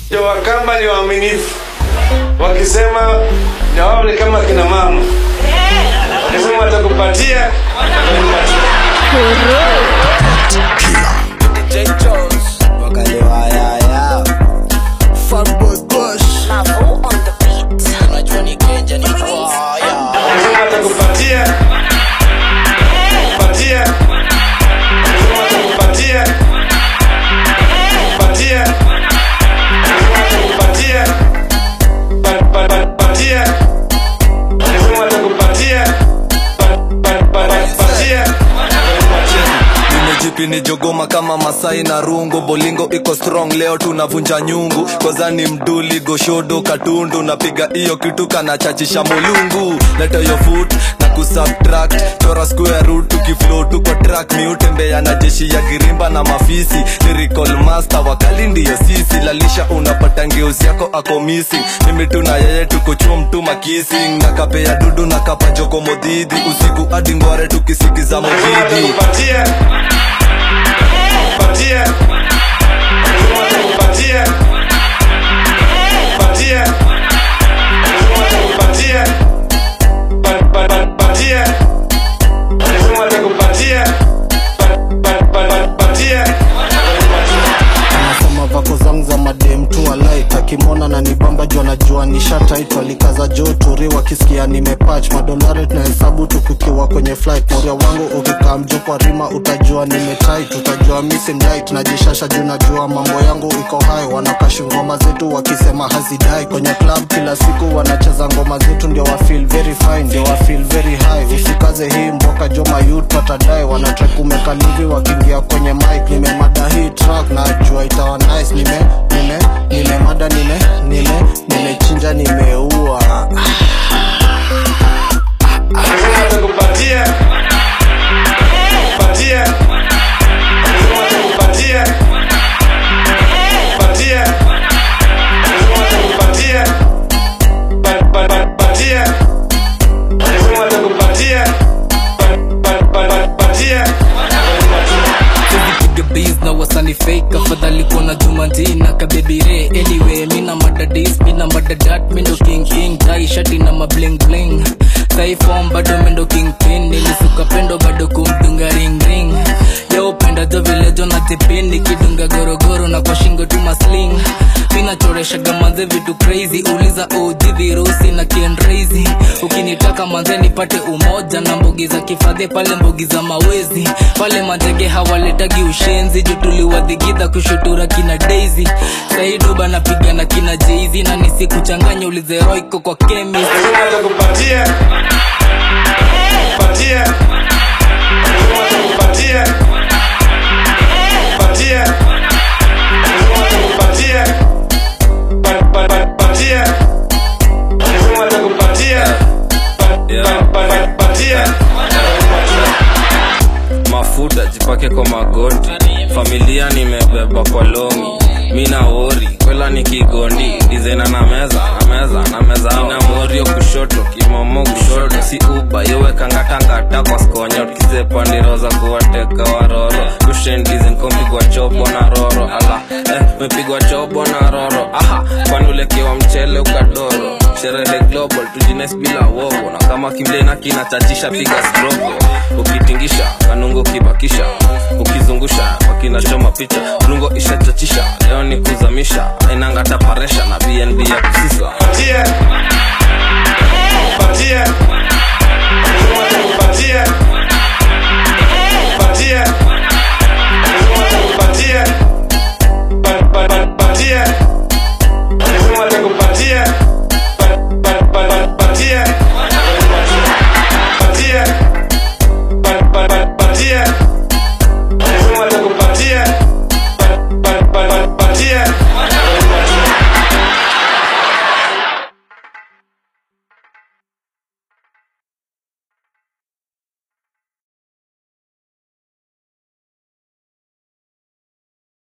ndio Wakamba ni waaminifu, wakisema na wao ni kama kina mama, wakisema watakupatia watakupatia. Wakisema watakupatia patia, wakisema watakupatia patia, wakisema watakupatia pa- pa- pa- patia, wakisema watakupatia pa- pa- pa- pa- patia watakupatia. nimejipini jogoma kama masai na rungu bolingo iko strong leo tunavunja nyungu kozani mduli goshodo katundu napiga hiyo kitu kanachachisha mulungu leta yo foot na kusubtract chora square root tukiflow tuko track miutembea na jeshi ya girimba na mafisi lyrical master wakali ndiyo sisi lalisha unapata ngeusi yako ako missing mimi tuna yeye tuko chum tuma kissing na kapea dudu na kapa joko modhidi usiku hadi ngware tukisikiza modhidi Patia. Patia. Patia. Patia. Patia. Pa- pa- pa- Patia. Wanasema watakupatia. Pa- pa- pa- pa- Patia. anasema vako zangu za madem tu alait akimwona na nibamba juu anajua nishataitwa likaza joturi wakisikia nimepach madolari tunahesabu tukukiwa kwenye flight moria wangu ukikaa mjuu kwa rima utajua nimetait utajua misimdait najishasha juu najua mambo yangu iko hai wanakashi ngoma zetu wakisema hazidai kwenye club kila siku wanacheza ngoma zetu ndio wa feel very fine ndio wa feel very high usikaze hii mboka joma youth watadai wanatrai kumekalivi wakiingia kwenye mic nimemada hii track najua itawa nice nime nime nimemada nime nime nimechinja nimeua Wanasema watakupatia. Patia. Wanasema watakupatia. Patia. Wanasema watakupatia. Pa- pa- pa- Patia. Wanasema watakupatia. Pa- pa- pa- pa- Patia. piga beats na wasani fake afadhali kuona jumanji na kabebire anyway mina madadis mina madadat mindo king king tai shati na mabling bling saifom bado mendo king pin nilisuka pendo bado kumdunga ring ring yo penda jo vile jo na tipini kidunga gorogoro na kwa shingo tu masling minachoreshaga manze vitu crazy uliza OG virusi na kiendrazy ukinitaka manze nipate umoja na mbogi za kifadhi pale mbogi za mawezi pale matege hawaletagi ushenzi juu tuliwadhigidha kushutura kina daisy saidoba napiga na kina jeizi na nisikuchanganya ulize roiko kwa chemist Wanasema watakupatia. Patia. Wanasema watakupatia. Patia. Wanasema watakupatia. Pa- pa- pa- Patia. Wanasema watakupatia. Pa- pa- pa- pa- Patia. mafuta jipake kwa magoti familia nimebeba kwa longi mina wori kwela ni kigondi dizena na meza na meza na meza na morio kushoto kimomo kushoto si uba yowekangatangata kwa skonyo kizepa ndiroza kuwateka waroro kushendizen kompigwa chobo na roro ala eh, mepigwa chobo na roro aha kwanulekewa mchele ukadoro sherehe global tujines bila wogo na kama kimlena kinachachisha piga strogo ukitingisha kanungo ukibakisha ukizungusha wakinachoma picha rungo ishachachisha leo ni kuzamisha ainanga taparesha na bnb ya kusisa Patia.